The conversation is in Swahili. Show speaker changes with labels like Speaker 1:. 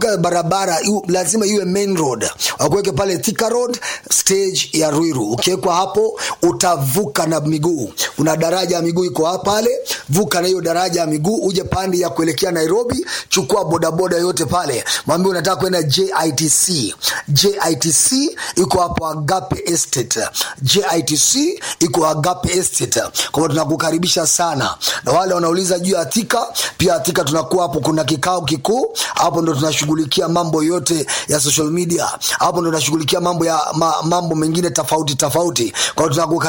Speaker 1: barabara iu, lazima iwe main road wakuweke pale Thika road stage ya Ruiru. Ukiwekwa hapo utavuka na miguu, una daraja ya miguu iko hapa pale, vuka na hiyo daraja ya miguu uje pande ya kuelekea Nairobi, chukua bodaboda yote pale, mwambie unataka kwenda JITC. JITC iko hapo Agape Estate, JITC iko Agape Estate. Kwa hiyo tunakukaribisha sana, na wale wanauliza juu ya Thika, pia Thika tunakuwa hapo, kuna kikao kikuu hapo, ndo tunashughulikia mambo yote ya social media, hapo ndo tunashughulikia mambo ya ma, mambo mengine tofauti tofauti. Kwa hiyo tunakukaribisha